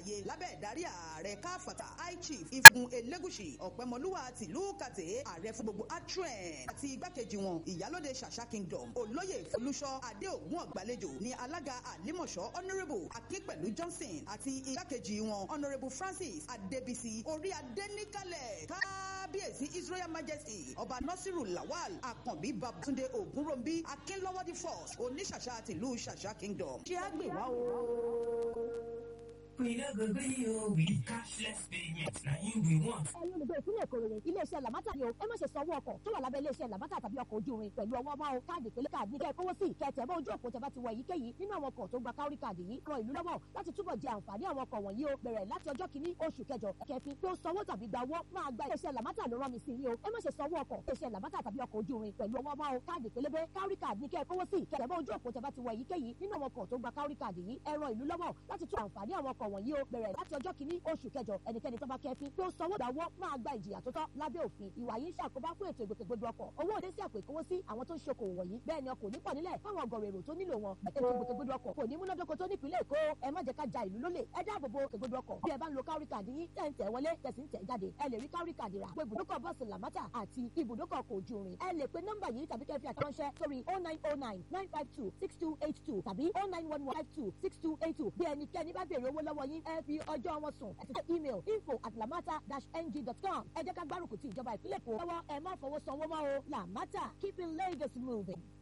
wáyé lábẹ́ ìdarí ààrẹ káfàtà high chief ìfún elégùsì ọ̀pẹ́mọlúwà tìlú kàtẹ́ ààrẹ fún gbogbo atren àti igbákejì wọn ìyálóde ṣàṣà kingdom olóyè folúṣọ adéògùn ọ̀gbàlejò ní alága àlímọ̀ṣọ́ honourable akínpẹ̀lú johnson àti igbákejì wọn honourable francis adébísí orí adéníkàlẹ̀ kábíyèsí israel majesty ọba nasiru lawal akànbí babatunde ogunrombi akínlọ́wọ́dí force oníṣàṣà tìlú ṣàṣà kingdom ṣé á gbè wá o. We no go gree o with cashless payment na im we want. ẹ̀yin olùgbé ìpínlẹ̀ èkó rere iléeṣẹ́ làmátà ni o ẹ má ṣe sanwó ọkọ̀ tó wà lábẹ́ iléeṣẹ́ làmátà tàbí ọkọ̀ ojú irin pẹ̀lú ọwọ́ máa o káàdì ìpínlẹ̀ káàdì ní kẹ́ ẹ kówó sí kẹtẹ̀ bá ojú òpó tẹ́bá ti wọ èyíkéyìí nínú àwọn ọkọ̀ tó gba káórí káàdì yìí ran ìlú lọ́wọ́ láti túbọ̀ jẹ àǹfààní àwọn ọkọ̀ wọ̀nyí o bẹ̀rẹ̀ láti ọjọ́ kìíní oṣù kẹjọ kẹfin pé ó sanwó tàbí gba owó máa gba iléeṣẹ́ làmátà ló rán mi sí yìí o ẹ má ṣe sanwó ọkọ̀ iléeṣẹ́ làmátà tàbí ọkọ̀ ojú irin pẹ̀lú ọwọ́ máa o káàdì pélébé káórí káàdì ní kẹ́ ẹ kówó sí kẹtẹ̀ bá ojú òpó tẹ́bá ti wọ èyíkéyìí nínú àwọn ọkọ̀ tó gba káórí káàdì yìí ẹ ran ìlú lọ́wọ́ láti tún àǹfààní àwọn ọkọ̀ wọ̀nyí o bẹ̀rẹ̀ láti ọjọ́ kìíní oṣù kẹjọ ẹnikẹ́ni tó bá kẹfin pé ó sanwó ìdáwó máa gba ìjìyà tó tọ́ lábẹ́ òfin ìwà yìí ń ṣàkóbá fún ètò ìgbòkègbodò ọkọ̀ owó òde sí àpò ìkówó sí àwọn tó ń ṣokòwò wọ̀nyí bẹ́ẹ̀ ni ọkọ̀ nípọ̀ nílẹ̀ fáwọn ọgọ̀rọ̀ èrò tó nílò wọn ètò ìgbòkègbodò ọkọ̀ kò ní múnádóko tó nípìnlẹ̀ èkó ẹ má jẹ́ ká ja ìlú lólè ẹ dáàbò bo ìgbòkègbodò ọkọ̀ bí ẹ bá ń lo kárí kàdí yín tẹ̀ ń tẹ̀ wọlé tẹ̀sí ń tẹ̀ jáde ẹ lè rí kárí kàdí rà pé ibùdókọ̀ bọ́ọ̀sì làmátà àti ibùdókọ̀ ọkọ̀ ojú irin ẹ lè pe nọ́mbà yìí tàbí kẹ́ fi àtẹ̀ránṣẹ́ sórí oh nine oh nine nine five two six two eight two tàbí oh nine one one five two six two eight two bí ẹnikẹ́ni bá béèrè owó lọ́wọ́ yín ẹ fi ọjọ́ wọn sùn àti tẹ email info at lamata-ng.com ẹ jẹ́ ká gbárùkù ti ìjọba ìpínlẹ̀ èkó lọ́wọ́ ẹ má fọwọ́ sanwó mọ́ o lamata keeping Lagos moving.